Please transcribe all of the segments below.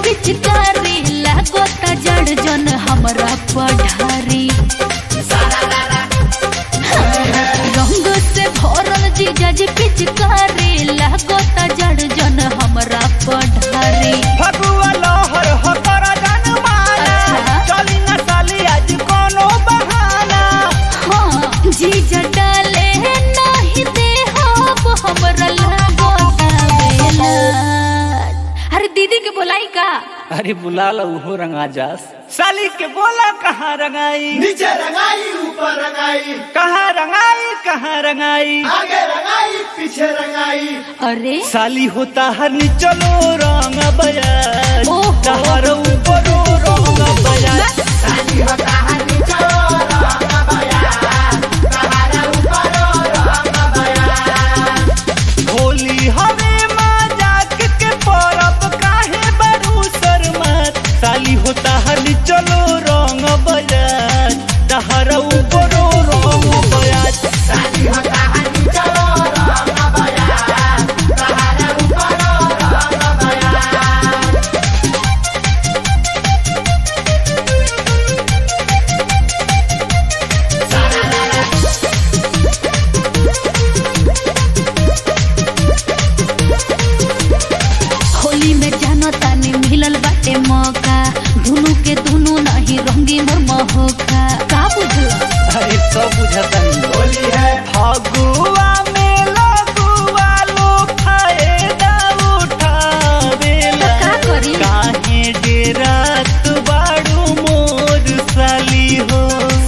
पिचकारी लागो त जड़ जन हमरा पढ़ारी रंग से भरल जीजा जी पिचकारी लागो त जड़ जन हमरा पढ़ारी फगुआ लहर हो कर जनमाना अच्छा। चली न साली आज कोनो बहाना हाँ जीजा डाले नहीं दे हम हमरा लागो आवेला अरे दीदी के बोलाई का अरे बुला लो हो रंगा जास साली के बोला कहाँ रंगाई नीचे रंगाई ऊपर रंगाई कहाँ रंगाई कहाँ रंगाई आगे रंगाई पीछे रंगाई अरे साली होता हर चलो रंग बजाज ओहो। तहर ऊपर रंग बजाज साली होता है नीचे रंग बया तहारा ऊपर रंग बया होली हवे मजाक के परब काहे बड़ू शर्मत साली होता हर चलो रंग बजाज तहर ऊपर रंग बजाज साली होता है नीचे रंग बया तहारा ऊपर रंग बया होली में जानो तानी मिलल बाटे मौका दुनू के दुनू नहीं रंगी मोर महोका का बुझला अरे सब बुझता नहीं होली है फगुआ में लगुआ लो फायदा उठावेला तो का करी? काहे डेरात बाड़ू मोर साली हो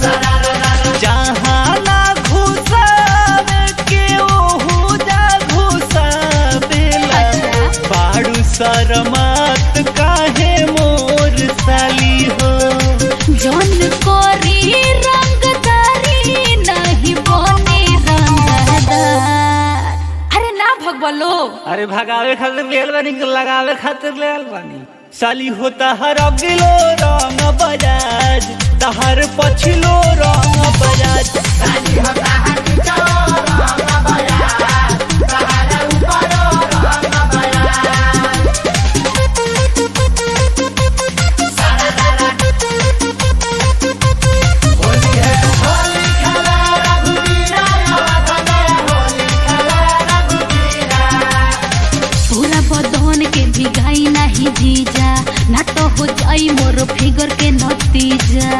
जहाँ ना घुसावे के ओहू जा घुसावेला अच्छा। बाड़ू शरमात काहे मोर साली हो जौन कोरी रंगदारी नहीं बने रंगदार अरे ना भगवलो अरे भगावे खातिर लेल बानी कि लगावे खातिर लेल बानी साली होता हर अगिलो रंग बजाज तहर पछिलो रंग बजाज साली होता है नीचे रंग बया तहारा ऊपर रंग बया होली है होली खेला रघुवीरा याद में होली खेला रघुवीरा पूरा बदन के भिगाई नहीं जीजा ना तो हो जाई मोर फिगर के नतीजा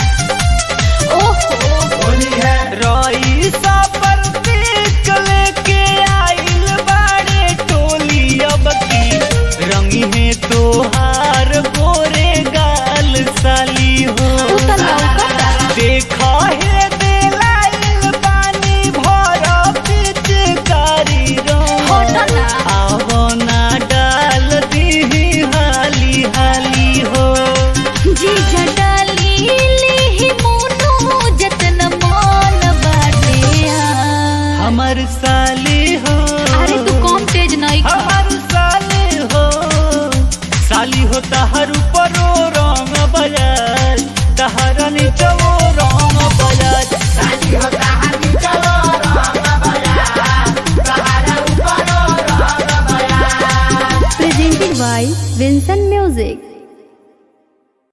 ओहो होली है रईसा पर देख लेके आइल बाड़े टोली अब की रंगी है तोहार गोरे गाल साली हो उ त लौकता देखा है दिलाइल पानी भर पिचकारी रंग हट ना आवना डाल दी हाली हाली हो जीजा डाली ली मोनू जतन मान बाटे आ। हमर साली हो अरे तू कम तेज नहीं खा हमर साली हो साली हो तहर ऊपरो रंग बजाज तहर नीचो रंग बजाज साली होता है नीचे रंग बया तहारा ऊपर रंग बया presented by Vincent Music.